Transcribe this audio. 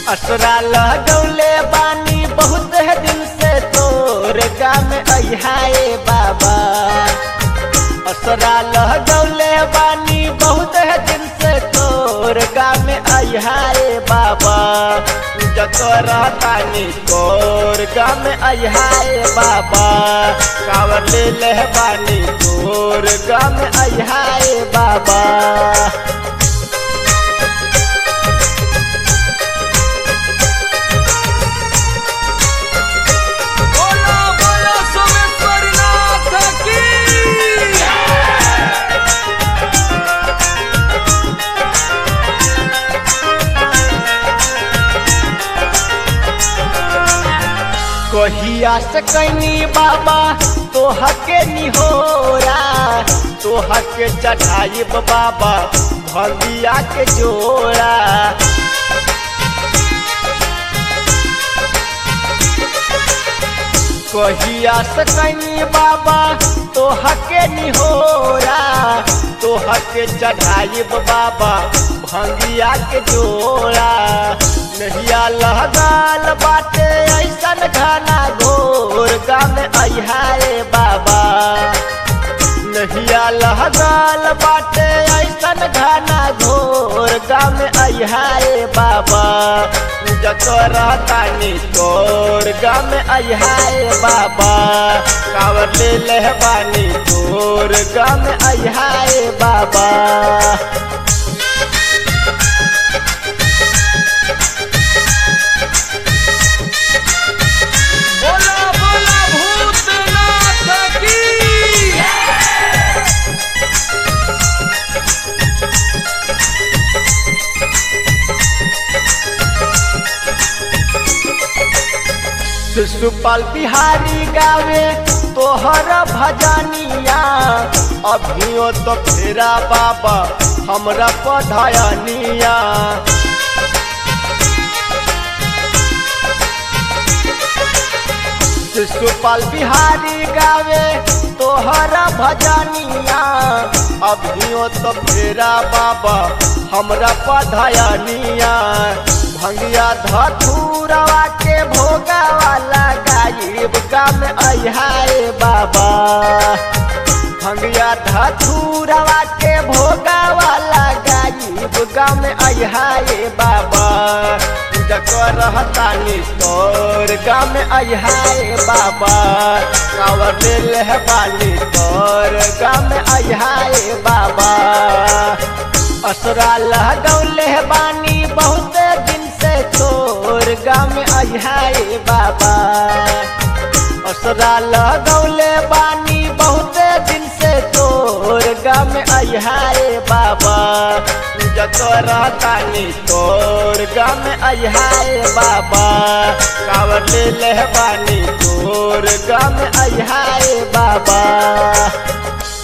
असरा लगौले बानी बहुत है दिन से तोर गाम अहाए बाबा असरा लगौले बानी बहुत है दिन से तोर गाम अहाए बाबा जकर तानी तोर गाम अहाए बाबा कावर ले ले बानी तोर गाम अहाए बाबा बोलो बोलो सोमेश्वर नाथ की कहिया से कैनी बाबा तोह के निहोरा तोह के चढ़ाइब बाबा भंगिया के जोड़ा कहिया से कैनी बाबा तोह के निहोरा तोह के चढ़ाइब बाबा भंगिया के जोड़ा नहिया लहगाल बाटे ऐसन घना घोर गाम अहाए बाबा नहिया लहगाल बाटे ऐसन घना घोर गाम अहाए बाबा जकर तानी तोर गाम अहाए बाबा कावर ले लहबानी तोर गाम अहाए बाबा बोलो बोलो भूतनाथ की शिशुपाल बिहारी गावे तोहर भजनिया अभियो तो फेरा बाबा हमरा पढ़निया शिशुपाल बिहारी गावे तोहर भजनिया अभियो तो फेरा बाबा हमरा पढ़निया भंगिया धथुरवा के भोगा वाला गायब काम अहाए बाबा भंगिया धथुरवा के भोगा वाला गायब काम अहाए बाबा जकर रहतानी तोर गाम अहाए बाबा कावर ले बानी तोर गाम अहाए बाबा असरा लगौले बानी बहुत दिन से तोर गाम अहाए बाबा असरा लगौले बानी बहुत दिन से तोर गाम अहाए बाबा जकर तानी तोर गाम अहाए बाबा कावर ले ले बानी तोर गाम अहाए बाबा